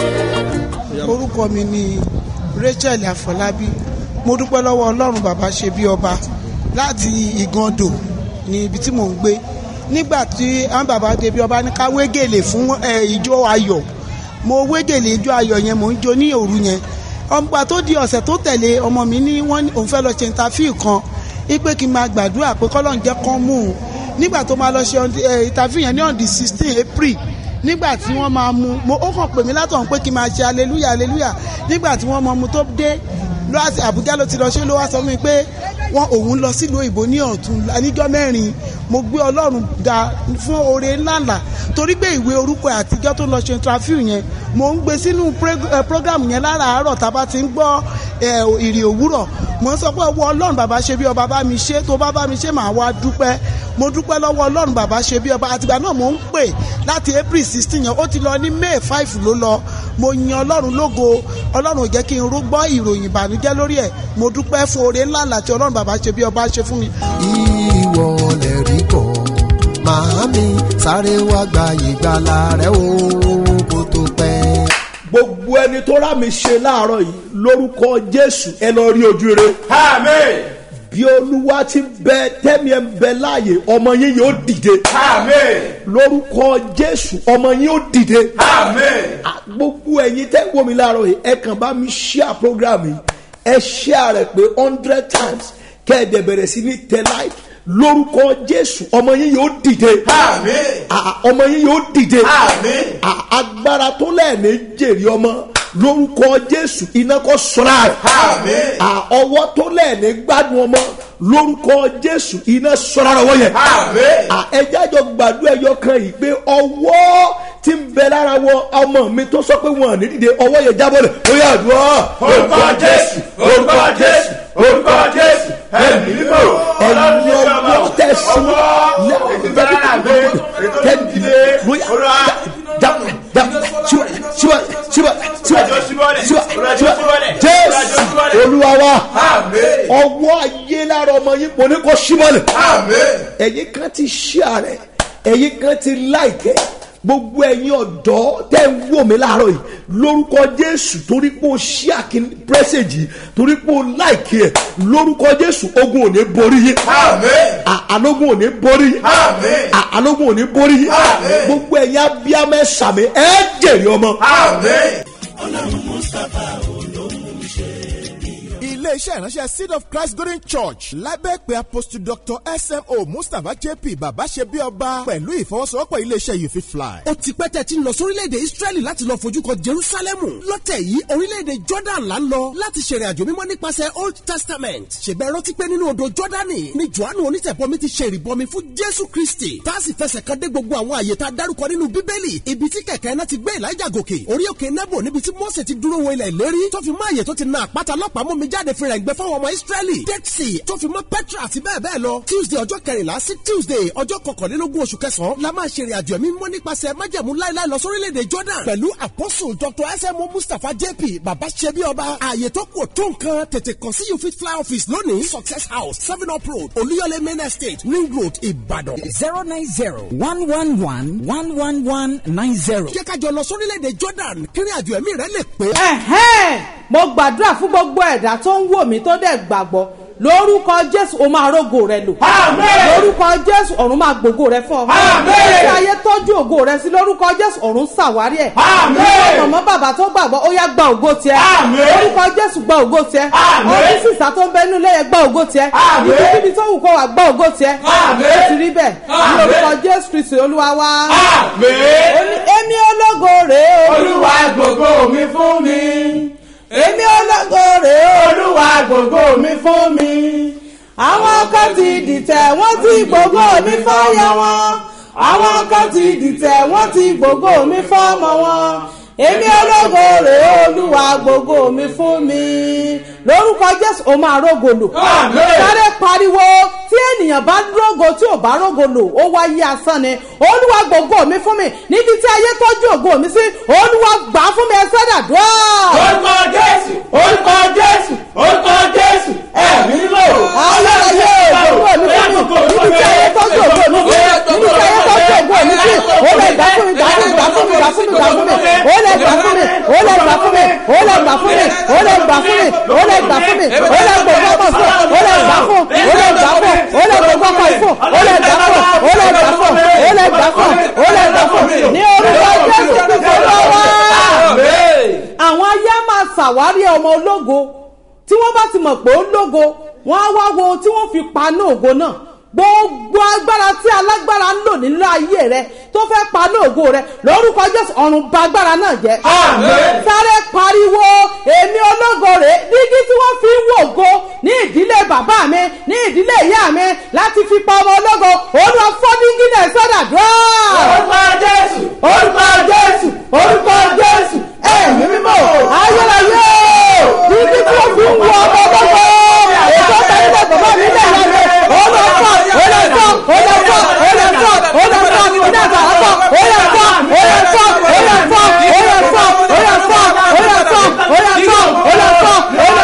orúkọ mi ni rachel afọlábí mo dúpẹ́ lọ́wọ́ ọlọ́run bàbá ṣe bí ọba láti ìgàndò ní ibi tí mò ń gbé nígbà tí àwọn bàbá ṣe bí ọba ní ká wégèlè fún ẹ, ìjó ayọ̀ mo wégèlè ìjó ayọ̀ yẹn mò ń jó ní òru yẹn ọgbà tó di ọ̀sẹ̀ tó tẹ̀lé ọmọ mi ní wọ́n ní òun fẹ́ lọ ṣe interview kan ipe kí n máa gbàdúrà pé kọ́lọ́n jẹ́ kán mú un nígbà tó máa lọ ṣe ẹ, interview yẹn ní on the sixteen april nígbà tí wọ́n máa mú mo ó kàn pè mí látọ̀ pé kí n máa ṣe aleluya aleluya nígbà tí wọ́n máa mú tó dé lọ́wọ́sí àbújá ló ti lọ ṣe ló wá sọ fún mi pé wọ́n òun lọ sílùú òyìnbó ní ọ̀tún níjọ́ mẹ́rin mo gbé ọlọ́run da fún oore ńláńlá torí pé ìwé orúkọ àtijọ́ tó lọ ṣe interview yẹn mo ń gbé sínú preg- eh, program yẹn láràárọ̀ tá a bá ti ń gbọ́ eh, ìrì òwúrọ̀ mo ń sọ pé ọwọ́ ọlọ́run bàbá ṣe bí ọba bá mi ṣe tó bá bá mi ṣe màá wá dúpẹ́ mo dúpẹ́ lọ́wọ́ ọlọ́run bàbá ṣe bí ọba àtìgbà náà mo ń pè láti april sixteen yẹn ó ti lọ ní may five ló lọ mo yan ọlọ́run lógo ọlọ́run ò jẹ́ kí n rú gbọ́ ìròyìn ìbànújẹ́ lórí ẹ̀ mo dúpẹ́ fún oore ńlá láti ọlọ́run bàbá ṣe bí ọba ṣe fún mi. ìwọ lè rí bọ̀ màámi sáré wá gba ìgbàlà rẹ o kó tó pẹ́. gbogbo ẹni tó rà mí ṣe láàárọ̀ yìí lórúkọ jésù ẹ lọ rí ojú rere. Amen. bí olúwa ti bẹ tẹ́mi ẹ̀ ń bẹ láàyè ọmọ yín yóò dìde. Amen. lórúkọ jésù ọmọ yín yóò dìde. Amen. À, gbogbo ẹ̀yin tẹ́ ń wò mí láàárọ̀ yìí ẹ kàn bá mi share program yìí ẹ share rẹ̀ pé hundred times kẹ́ ẹ̀ dẹ̀ bẹ̀rẹ̀ sí ní tẹ like lórúkọ jésù ọmọ yín yóò dìde. Amen. À, ọmọ yín yóò dìde. Amen. À, agbára tó lẹ́ẹ̀ni jèrè ọmọ lórúkọ jésù iná kọ́ sọ́ra rẹ̀. Amen. À, ọwọ́ tó lẹ́ẹ̀ni gbádùn ọmọ lórúkọ jésù iná sọ́ra rẹ̀ wọ́n yẹn. Amen. À, ẹjẹ́ àjọ gbàdúrà ẹyọ kan yìí pé ọwọ́ tí ń bẹ lára wọ ọmọ mi tó sọ pé wọn ò ní dìde ọwọ́ yẹn jábọ̀ lẹ̀ ó yà dùn ọ́. Orúkọ Jésù, orúkọ Jésù, orúkọ Jésù, ẹ̀mí mímọ́, ọlọ́run ní ẹ̀yin ọmọ, ọwọ́ tẹ̀sí ọwọ́, ètò ìbẹ̀rẹ̀ àgbẹ̀, ètò ìdílé, olúwa, jésù olúwa wa Amen. ọwọ́ ayé lára ọmọ yín mo ní kó símọ́lẹ̀ Amen. ẹ̀yin kan ti ṣíà rẹ̀ ẹ̀yin kan ti láìkẹ́ gbogbo ẹ̀yin ọ̀dọ́ tẹ́ ń wò mí láàárọ̀ yìí lórúkọ jésù torí pé o ṣíà kí pẹ́sẹ̀jì torí pé o láìkẹ́ ẹ̀ lórúkọ jésù ogun ò ní borí yín Amen. À- àlógún ò ní borí yín Amen. À- àlógún ò ní borí yín Àmín. gbogbo ẹ̀yin abiyamẹ sàmì ẹ̀ jèrè ọmọ. Amen. ilé iṣẹ́ ìránṣẹ́ seed of christ golden church lábẹ́ pé apostle dr smo mustapha jp bàbá ṣe bí ọba pẹ̀lú ìfọwọ́sowọ́pọ̀ iléeṣẹ́ you fit fly. ó ti pẹ́ tẹ́ ti ń lọ sórílẹ̀-èdè israẹli láti lọ fojú kan jerusalemu lọ́tẹ̀ yìí orílẹ̀-èdè jordan là ń lọ láti ṣèrìn àjò mímọ́ nípasẹ̀ old testament ṣègbè rántí pé nínú odò jordani ni johannu onítẹ̀bọmi ti ṣe ìrìbọmi fún jésù kristi tá a sì fẹsẹ̀ kan dé gbogbo àwọn àyè tá a dárúkọ nínú bíbélì ibi tí kẹ̀kẹ́ náà ti gbé elijah gòkè orí òkè nebo níbi tí mose ti dúró wo ilẹ̀ ìlérí tó fi mọ́ àyè tó ti na àpáta lọ́pàá mú mi jáde fi rẹ̀ gbẹ fáwọn ọmọ israẹli dead sea tó fi mọ́ petra àti bẹ́ẹ̀ bẹ́ẹ̀ lọ tuesday ọjọ́ kẹrìnlá sí tuesday ọjọ́ kọkànlélógún oṣù kẹsàn-án la máa ṣe ìrìn àjò ẹ̀mí mọ́ nípasẹ̀ májẹ̀mú láíláí lọ sórílẹ̀-èdè jordan pẹ̀lú apostle dr smo mustapha jp baba ṣẹbi ọba ààyè tó kù tó nǹkan tètè kàn sí you fit fly office lónìí success house seven up road olúyọlé main estate ring road ìbàdàn. zero nine zero one one one one one one nine zero. jẹ́ ká jọ lọ sórílẹ̀-èdè jordan kírin àjò ẹ̀mí rẹ̀ lè pé. ẹ̀hẹ́n mo gbàdúrà fún gbogbo ẹ̀dá tó ń wò mí tó dẹ̀ gbàgbọ́ lórúkọ jésù o máa rógo rẹ lò. lórúkọ jésù ọ̀run máa gbògo rẹ fún ọ. ṣé ayé tọ́jú ògo rẹ sí lórúkọ jésù ọ̀run ṣàwárí ẹ̀. mọ̀mọ́ bàbá tó gbàgbọ́ ó yá gba ògo tiẹ̀. lórúkọ jésù gba ògo tiẹ̀. ọdún sísá tó ń bẹ nínú lẹ́yìn gba ògo tiẹ̀. ibikíbi tó wù kó wà gba ògo tiẹ̀. ó ti rí bẹ́ẹ̀ ní orúkọ jésù kristu olúwa wá. èmi ológo rèé o. olúwa gbogbo mi fún mi èmi ológo rèé olúwa gbogbo mi fún mi. àwọn kan ti dìtẹ̀ wọ́n ti gbogbo mi fọ́yà wọn àwọn kan ti dìtẹ̀ wọ́n ti gbogbo mi fọ́mọ wọn èmi ológo rèé olúwa gbogbo mi fún mi lórúkọ jésù ó máa rógo lò sáré pariwo tí ènìyàn bá rógo tí ò bá rógo lò ó wáyé asán ni olúwa gbogbo mi fún mi níbi tí ayé tọ́jú ògo mi sí olúwa gbà á fún mi ẹ sẹ́dà dùn. orúkọ jésù orúkọ jésù orúkọ jésù ẹ̀mí lò. ayé ayé ògo mi fún mi níbi tí ayé tọ́jú ògo mi sí níbi tí ayé tọ́jú ògo mi sí ó lè gbà fún mi gbà fún mi gbà fún mi gbà fún mi gbà fún mi ó lè gbà fún mi ó lè gbà fún mi ó lè gbà fún mi ó lè gbà fún mi ó lè gbà fún mi ó lè gbogbo ọkọ fún ó lè gbà fún ó lè gbà fún ó lè gbogbo ọkọ fún ó lè gbà fún ó lè gbà fún ó lè gbà fún ó lè gbà fún ní orúkọ jésù kristu lọ́wọ́. àwọn ayé á máa ṣàwárí ọmọ ológo tí wọ́n bá ti mọ̀ pé ó lógo wọ́n á wá wo ohun tí wọ́n fi paná ògo náà gbogbo agbára tí alágbára ń lò nínú ayé rẹ tó fẹ́ paná ògo rẹ lórúkọ jésù ọ̀run ba agbára náà jẹ́. sáré pariwo èmi ológo rè dígí tí wọ́n fi ń wògo ní ìdílé bàbá mi ní ìdílé ìyá mi láti fi pa ọmọ ológo olúwa fọ́ dígí náà sọ́dà dúró. orúkọ jésù orúkọ jésù orúkọ jésù ẹ̀mí mímọ́ ayérayé dígí tí wọ́n fi ń wọ ọmọ ológo ètò tẹ̀lé bàbá mi lè yá mi olùkọ́ olùkọ́ olùkọ́ olùkọ́ olùkọ́ iná àtàlọ́kọ́ olùkọ́ olùkọ́ olùkọ́ olùkọ́ olùkọ́ olùkọ́ olùkọ́ olùkọ́ olùkọ́ olùkọ́ olùkọ́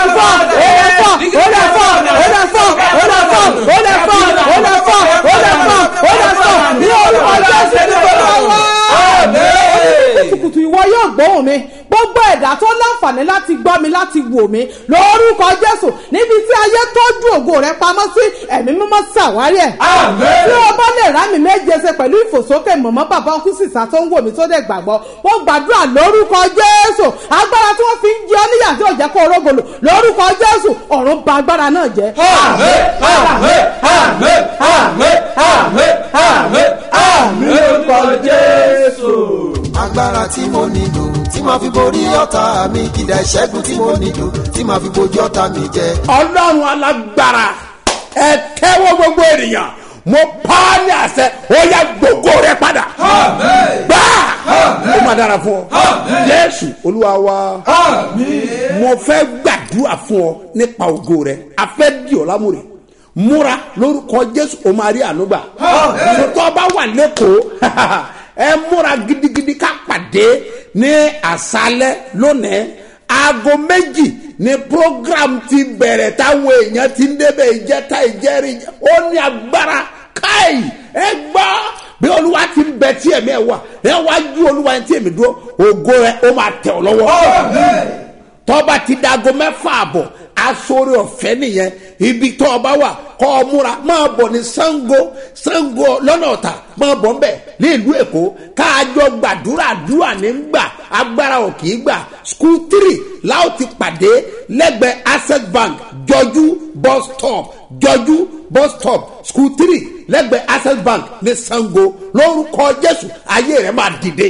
olùkọ́ olùkọ́ olùkọ́ olùkọ́ olùkọ́ olùkọ́ ní orúkọ jésù ní olúwa kùtùkùtù ìwọ yóò gbóhùn mi gbogbo ẹ̀dá tó láǹfààní láti gbọ́ mi láti wò mí lórúkọ jésù níbi tí ayé tọ́jú ògo rẹ pamọ́ sí ẹ̀mí mímọ́ ṣàwárí ẹ̀. tí o bá lè rá mi méje ṣe pẹ̀lú ìfòsókè mọ̀mọ́ bàbá ọkùnrin sísá tó ń wò mí tó dẹ̀ gbàgbọ́ mo gbàdúrà lórúkọ jésù agbára tí wọ́n fi ń jẹ ọ́ níyà tí ò jẹ́ kó orógolo lórúkọ jésù ọ̀run ba agbára náà jẹ́. àmín àmín àmín àmín àmín àmín àmín lórúkọ jésù. agbára tí mo nílò tí màá fi borí ọ̀tá mi ìdá ìṣẹ́gun tí mo nílò tí màá fi bojú ọ̀tá mi jẹ. ọlọ́run alágbára ẹ tẹ́wọ́ gbogbo ènìyàn mo pa á ní àṣẹ ó yá gbogbo rẹ padà gbà ó má dára fún ọ jésù olúwa wa mo fẹ́ gbàdúrà fún ọ nípa ògo rẹ a fẹ́ di ọ lámúre múra lórúkọ jésù o máa rí ànúgbà tó bá wà lẹ́kọ̀ọ́ ẹ múra gidigidi ká pàdé ní àṣálẹ́ lónìí aago méjì ni program ti bẹ̀rẹ̀ táwọn èèyàn ti ń débẹ̀ ìjẹta ìjẹrin ó ní agbára káì ẹ gbọ́ bí olúwa ti ń bẹ tí ẹ̀mí ẹ̀ wà ẹ wá ju olúwa tí èmi dúró ògo rẹ ó máa tẹ̀ ọ́ lọ́wọ́ tọ́ba ti dago mẹ́fà àbọ̀ asore ọ̀fẹ́ nìyẹn ibi tó ọba wà kọ́ ọ múra máa bọ̀ ní sango sango lọ́nà ọ̀tà máa bọ̀ nbẹ̀ ní ìlú èkó káàjọ gbàdúrà àdúrà ní gbà agbára ò kì í gbà school three láò ti pàdé lẹ́gbẹ̀ẹ́ access bank jọjú bus stop jọjú bus stop school three lẹ́gbẹ̀ẹ́ access bank ní sango lórúkọ jésù ayé rẹ̀ máa dìde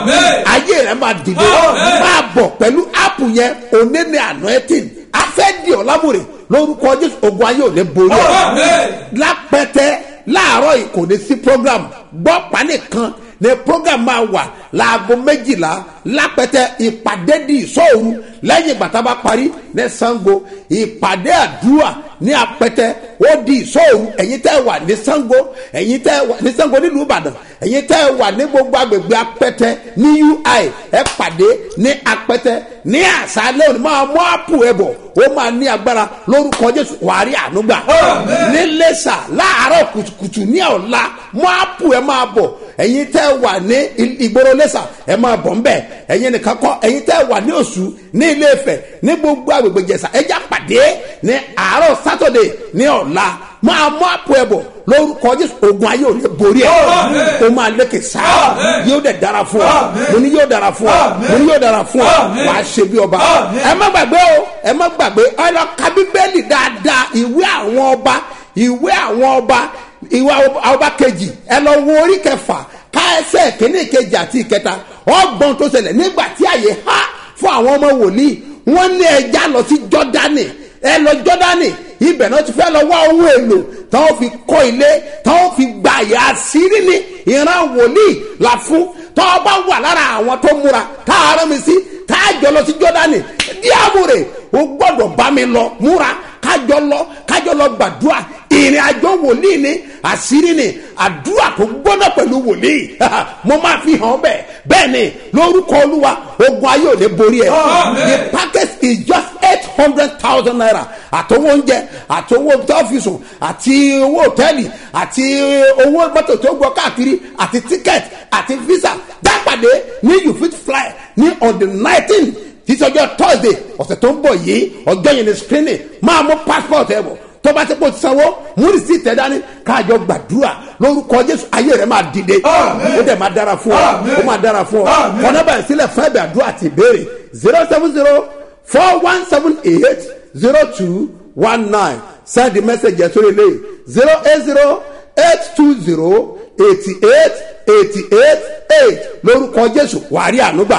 ayé rẹ̀ máa dìde máa bọ̀ pẹ̀lú áàpù yẹn òní ní anointing afẹ́dì ọ̀làmùrè lórúkọ jésù ogun ayé ò ní borí ẹ̀ lápẹ́tẹ́ láàárọ̀ yìí kò ní sí program gbọ́ pánìkan ní program máa wà láago méjìlá lápẹ́tẹ́ ìpàdé di ìsọ̀rù lẹ́yìn ìgbà tá a bá parí ní sango ìpàdé àdúrà ní apẹ́tẹ́ ó di ìsọ̀rù ẹ̀yin tẹ́ wà ní sango ẹ̀yin tẹ́ wà ní sango nílùú ìbàdàn ẹ̀yin tẹ́ wà ní gbogbo agbègbè apẹ́tẹ́ ní ui ẹ pàdé ní apẹ́tẹ́ ní àṣálẹ́ òní máa mú àpò ẹ̀ bọ̀ ó máa ní agbára lórúkọ jésù wàárí ànúgbà ní lẹ́sà láàárọ̀ kùtùkùtù ní ọ̀la mú àpò ẹ̀ máa bọ̀ ẹ̀yin tẹ́ wà ní ìgboro lẹ́sà ẹ̀ máa bọ̀ ńbẹ̀ ẹ̀yin nìkan kọ́ ẹ̀yin tẹ́ wà ní oṣù ní ilé ìfẹ́ ní gbogbo agbègbè jẹ̀sà ẹ̀já pàdé ní àárọ̀ sátọ̀dẹ̀ ní ọ̀la máa mú àpò ẹ̀ bọ̀ lórúkọ jésù ogun ayé ò ní borí ẹ o máa lékè sáà yóò dẹ̀ dára fún ọ mo ní yóò dára fún ọ mo ní yóò dára fún ọ wà á ṣe bí ọba ẹ má gbàgbé o ẹ má gbàgbé ẹ lọ ka bíbélì dáadáa ìwé àwọn ọba ìwé àwọn ọba ìwé àwọn ọba kejì ẹ lọ wo orí kẹfà ká ẹsẹ̀ kínní kejì àti ìkẹta ọgbọ́n tó ṣẹlẹ̀ nígbà tí àyè há fún àwọn ọmọ wòlíì wọ́n ní ẹja lọ sí jọ́dánì ẹ lọ jọ́dánì ibẹ̀ náà ti fẹ́ lọ wá ohun èlò táwọn fi kọ́ ilé táwọn fi gba àyà àṣírí ni ìran wòlíì là fún tọ́ bá wà lára àwọn tó múra tá a rán mi sí tá a jọ lọ sí jọ́dánì díàbòrè o gbọ́dọ̀ bá mi lọ múra kájọ lọ kájọ lọ gbàdúrà ìrìn àjò wòlíì ni àṣírí ni àdúrà tó gbọ́dọ̀ pẹ̀lú wòlíì mo máa fi hàn bẹ́ẹ̀ bẹ́ẹ̀ ni lórúkọ olúwa ogun ayé ò lè borí ẹ̀ the package is just eight hundred thousand naira àtọwọ́ oúnjẹ àtọwọ́ tọ́fíìsù àti owó hòtẹ́ẹ̀lì àti owó mọ́tò tó gbọ́ káàkiri àti ticket àti visa dápàdé ní you fit fly ní on the nineteen títí ọjọ́ thursday ọ̀sẹ̀ tó ń bọ̀ yìí ọjọ́ yẹn ni screening máa mú passport ẹ̀ bọ̀ tó bá ti kó sanwó múri sí tẹ dání káàjọ gbàdúrà lórúkọ jésù ayé rẹ máa dìde ó dẹ̀ máa dára fún ọ ó máa dára fún ọ kọ́nà báyìí sílẹ̀ fún ẹ̀bẹ̀ àdúrà àti ìbéèrè zero seven zero four one seven eight zero two one nine send the message yẹn sórí ilé zero eight zero eight two zero eighty eight eighty eight eight lórúkọ jésù wàá rí ànúgbà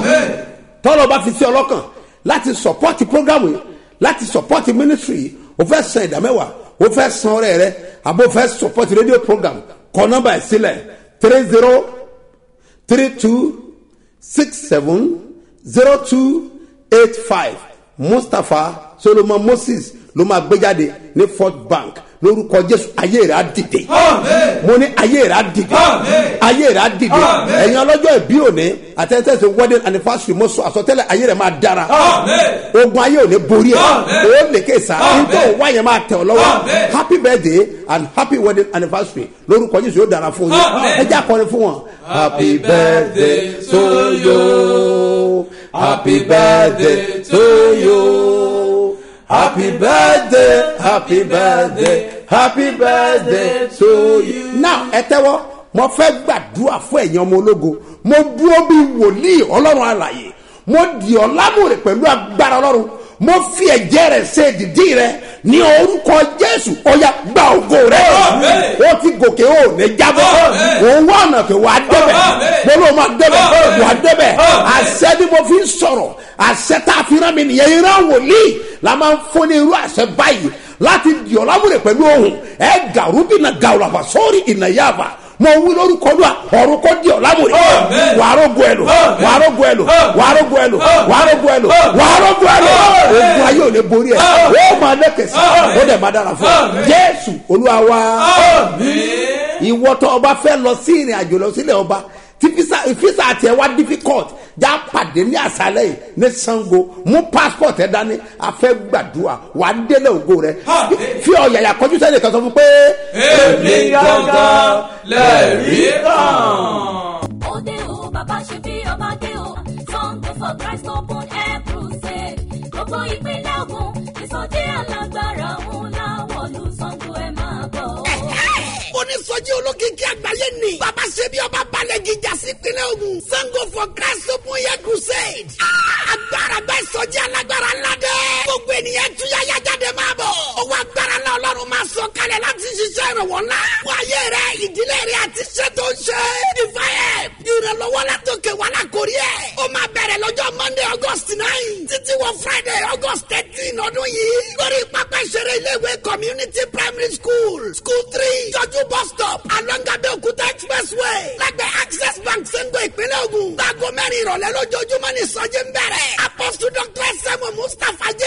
tọ́lọ́ bá fi sí ọlọ́kàn láti support program yìí láti support ministry yìí o fẹ́ san ìdá mẹ́wàá o fẹ́ san ọrẹ rẹ àbò fẹ́ support radio program kọ nọmba ẹ̀ sílẹ̀ three zero three two six seven zero two eight five mustapha solomon moses ló máa gbé jáde ní fort bank lórúkọ jésù ayé rẹ̀ á dìde mo ní ayé rẹ̀ á dìde ayé rẹ̀ á dìde ẹ̀yin ọlọ́jọ́ ìbí òní àtẹ̀tẹ̀sẹ̀ wedding anniversary mo sọ àsọtẹ́lẹ̀ ayé rẹ̀ máa dára ogun ayé òní borí ẹ̀ o lè ké sa nítorí wá yẹn máa tẹ̀ ọ́ lọ́wọ́ happy birthday and happy wedding anniversary lórúkọ jésù yóò dára fún yín ẹ jẹ́ àkọrin fún wọn. happy birthday to you happy birthday to you. Happy birthday, happy birthday, happy birthday to you. Now ẹ tẹ́wọ́, mo fẹ́ gbàdúrà fún ẹ̀yin ọmọ ológo. Mo dúró bí wòlíì ọlọ́run àlàyé. Mo dì ọ́ lámòrè pẹ̀lú agbára ọlọ́run. Mo fi ẹ̀jẹ̀ rẹ̀ ṣe dìdí rẹ̀ ní orúkọ Jésù ọ̀yà gba ògo rẹ̀. O ti gòkè o ní jábọ́. Òun wá ọ̀nà pé wàá débẹ̀. Mo ló máa débẹ̀. Wàá débẹ̀. Àṣẹ ni mo fi ń sọ̀rọ̀. Àṣẹ tá a fi rán mi nìyẹn. Ìran wòlíì la máa ń fún ní irú àṣẹ báyìí láti di ọ̀làwúrẹ̀ pẹ̀lú ohun ẹ̀ gàrúbìnà gàwùlàfà sórí ìnàyàfà mo wí lórúkọ lóa ọ̀run kò di ọ̀làwúrẹ̀ wàárógo ẹ̀lò wàárógo ẹ̀lò wàárógo ẹ̀lò wàárógo ẹ̀lò wàárógo ẹ̀lò ogun ayé ò lè borí ẹ̀ ó máa lẹ́kẹ̀sí ó dẹ̀ máa dára fún ọ jésù olúwa wa ìwọ́tọ̀ ọba fẹ́ lọ sí ìrìn àjò lọ sílẹ̀ ọba tí fisa fisa àti ẹ wá difficult já pàdé ní àṣálẹ yìí ní sango mú passport ẹ dání afẹ gbàdúrà wà á délé ògo rẹ fi ọ̀yàyà kọjú sẹ́ni kan sọ fún pé. èmi gangan lẹ́rìí kan. òde o bàbá ṣe bí ọba dé o sango for christ open air crusade gbogbo ìpínlẹ̀ ogun ìsọjí alágbára ńlá wọ̀lú sango ẹ̀ máa bọ̀. onísọjí olókìkí àgbáyé ni bàbá ṣe bí ọba balẹ̀ gíga sí ìpínlẹ̀ ogun sango for christ open air crusade. agbára bẹ́ẹ̀ sọjí alágbára ńlá dẹ́. gbogbo ènìyàn túyáyá jáde máa títí wọ friday august thirteen ọdún yìí lórí pápá ìṣeré iléèwé community primary school school three jọjú bus stop alongabe okuta expressway lẹ́gbẹ̀ẹ́ access bank sengo ìpínlẹ̀ ogun gbàgọ́ mẹ́rin ìrọ̀lẹ́ lójoojúmọ́ ní sọ́jí ń bẹ̀rẹ̀ apostle dr sẹ́mu mustapha jẹ́